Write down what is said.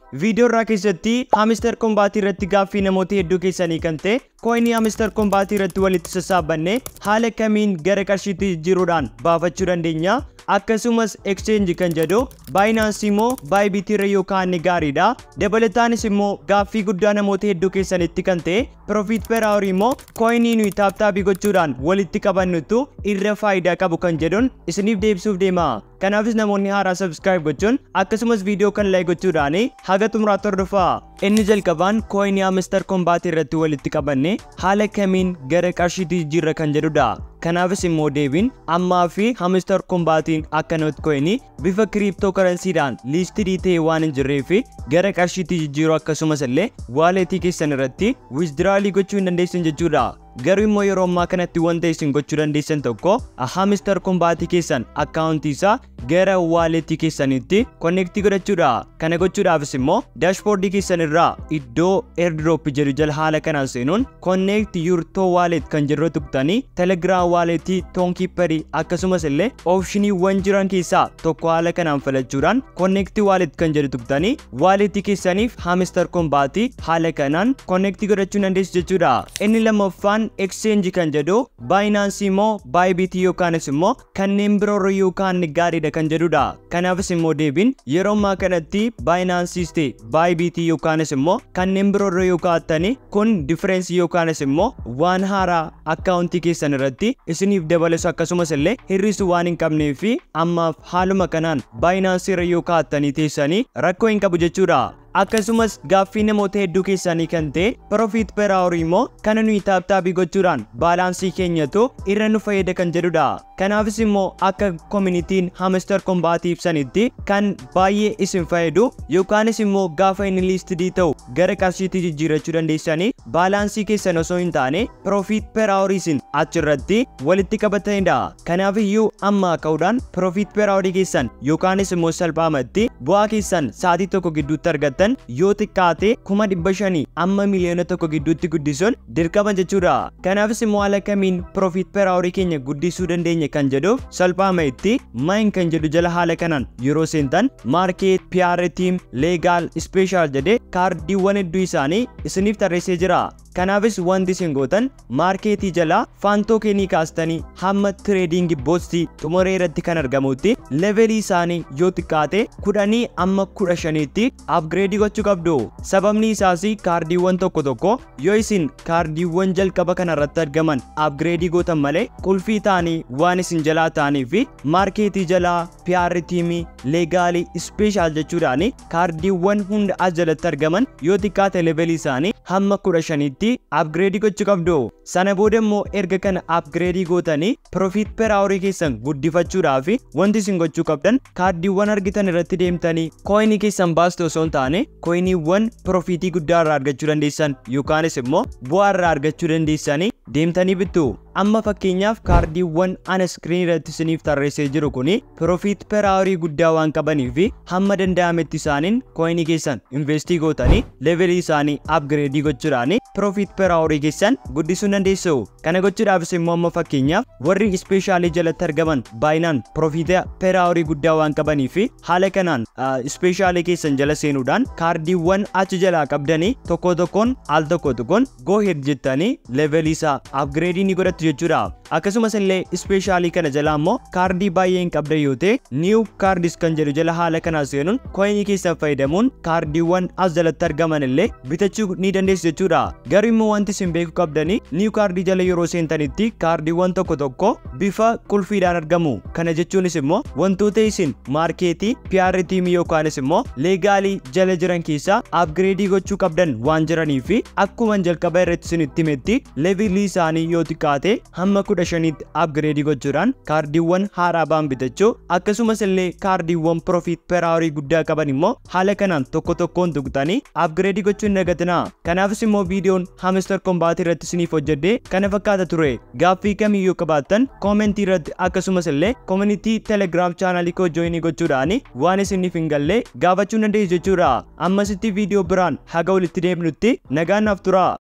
viidiyoo irraa keessatti haamister kombaatii irratti gaaffii namoota hedduu keessanii kan ta'e kooyinii haamister kombaatii irratti walitti sassaabanne haala kamiin gara qarshiitti jijjiiruudhaan baafachuu dandeenya akkasumas exchange kan jedhu baayinaansii immoo baayibiitii irra yookaan ni gaariidha dabalataanis immoo gaaffii guddaa namoota hedduu keessanitti kan ta'e profit per hour immoo kooyinii nuyi taaptaabii gochuudhaan walitti qabannutu irra faayidaa qabu kan jedhuun isiniif deebisuuf deema kanaafis namoonni haaraa subscribe gochuun akkasumas viidiyoo kan like gochuudhaan haga xumuraatti hordofaa inni jalqabaan kooyinii haamister kombaatii irratti walitti qabanne haala kamiin gara qarshiitti jijjiirra kan jedhudha kanaafis immoo deebiin ammaa fi haamister kombaatiin akka noot kooyinii bifa kiriiptoo karansiidhaan liistidii ta'e waan hin jirree fi gara qarshiitti jijjiiruu akkasumas illee waaleetii keessan irratti wiizdiraalii gochuu hin dandeessan jechuudha garuu immoo yeroo ammaa kanatti wanta isin gochuu dandeessan tokko haamister kombaatii keessan akkaawuntii isaa gara waaleetii keessanitti konneektii godhachuudha kana gochuudhaafis immoo daashboordii keessan irraa iddoo airdrop jedhu jala haala kanaan seenuun konneekti yurtoo waaleet kan jedhu tuqtanii telegiraam waaleetii toonkiipparii akkasumas illee oopshiniiwwan jiran keessaa tokko haala kanaan filachuudhaan konneektii waaleet kan jedhu tuqtanii waaleetii keessaniif haamister kombaatii haala kanaan konneektii godhachuu dandeessu jechuudha inni lammaffaan exchange kan jedhu baayinaansii immoo baayibiitii yookaanis immoo kanneen biroorra yookaan gaariidha kan jedhudha kanaafis immoo deebiin yeroo ammaa kanatti baayinaansiis ta'e baayibiitii yookaanis immoo kanneen biroorra yoo kaa'attani kun differeensii yookaanis immoo waan haaraa akkaawuntii keessan irratti isiniif dabalesu akkasumas illee hir'isu waan hin qabnee fi ammaaf haaluma kanaan baayinaansii irra yoo kaa'attanii teessanii rakkoo hin qabu jechuudha akkasumas gaaffii namoota hedduu keessanii kan ta'e profit per hour immoo kana nuyi taaptaabii gochuudhaan baalaansii keenyatu irra nu fayyada kan jedhudha kanaafis immoo akka koominitiin haamister kombaatii ibsanitti kan baay'ee isin fayyadu yookaanis immoo gaafa inni liistidii ta'u gara qarshiitti jijjiirachuu dandeessanii baalaansii keessan osoo hin taane profit per hour isin achirratti walitti qabatanidha kanaaf iyyuu amma ka'uudhaan profit per hour keessan yookaanis immoo salphaamatti bu'aa keessan sa'aatii tokko gidduutti argattan yoo xiqqaate kuma dhibba shanii amma miliyoona tokko gidduutti guddisuun dirqama jechuudha kanaafis immoo haala kamiin profit per hour keenya guddisuu dandeenya kan jedhuuf salphaama itti mayin kan jedhu jala haala kanaan yeroo seentan maarkeet PR tiim leegaal ispeeshaal jedhee kaardiiwwan hedduu isaanii isiniif tarreessee jira kanaafis wanti isin gootan maarkeetii jala faantoo keenii kaastanii hamma tireedingi boostii xumuree irratti kan argamutti levelii isaanii yoo xiqqaate kudhanii amma kudha shaniitti apgireedii gochuu qabdu sababni isaas kaardiiwwan tokko tokko yoo isin kaardiiwwan jalqaba kana irratti argaman apgireedii gootan malee qulfii ta'anii waan isin jalaa ta'anii fi maarkeetii jalaa PR tiimii leegaalii ispeeshaal jechuudhaan kaardiiwwan hunda as jalatti argaman yoo xiqqaate levelii isaanii hamma kudha shaniitti apgireedii gochuu qabdu sana booda immoo erga kana apgireedii gootanii profit per hour keessan guddifachuudhaaf wanti isin gochuu qabdan kaardiiwwan argitan irratti deemtanii kooyinii keessan baastu osoo hin taane kooyiniiwwan profitii guddaa irraa argachuu dandeessan yookaanis immoo bu'aa irraa argachuu dandeessanii deemtanii bittu amma fakkeenyaaf kaardiiwwan ana iskiriin irratti isiniif tarreessee jiru kuni profit per hour guddaa waan qabanii fi hamma danda'ametti isaaniin kooyinii keessan investii gootanii levelii isaanii apgireedii gochuudhaan profit per hour keessan guddisuu dandeessu kana gochuudhaafis immoo amma fakkeenyaaf warri ispeeshaalii jalatti argaman baay'inaan profita per hour guddaa waan qabanii fi haala kanaan ispeeshaalii keessan jala seenuudhaan kaardiiwwan achi jalaa qabdanii tokko tokkoon al tokko tokkoon go head jettanii levelii isaa apgireedii ni godhattu jechuudha akkasumas illee ispeeshaalii kana jala immoo kaardii baay'ee hin qabda yoo ta'e niiw kaardis kan jedhu jala haala kanaa seenuun kooyinii keessan fayyadamuun kaardiiwwan as jalatti argaman illee bitachuu ni dandeessu jechuudha garuu immoo wanti isin beekuu qabdanii niiw kaardii jala yeroo seentanitti kaardiiwwan tokko tokko bifa qulfiidhaan argamu kana jechuunis immoo wantoota isin maarkeetii PR tiimii yookaanis immoo leegaalii jala jiran keessaa apgireedii gochuu qabdan waan jiranii fi akkuma jalqaba irratti isinitti himetti levelii isaanii yoo xiqqaate hamma kudha shaniitti apgireedii gochuudhaan kaardiiwwan haaraa ba'an bitachuu akkasumas illee kaardiiwwan profit per hour guddaa qaban immoo haala kanaan tokko tokkoon tuqxanii apgireedii gochuu hin dagatinaa kanaafis immoo viidiyoon haamister kombaatii irratti isiniif hojjedhe kana fakkaata ture gaaffii kamiyyuu qabaattan koomentii irratti akkasumas illee koomunitii telegiraam chaanalii koo jooyinii gochuudhaan waan isiniif hin galle gaafachuu dandeessu jechuudha ammasitti viidiyoo biraan haga walitti deemnutti nagaan naaf tura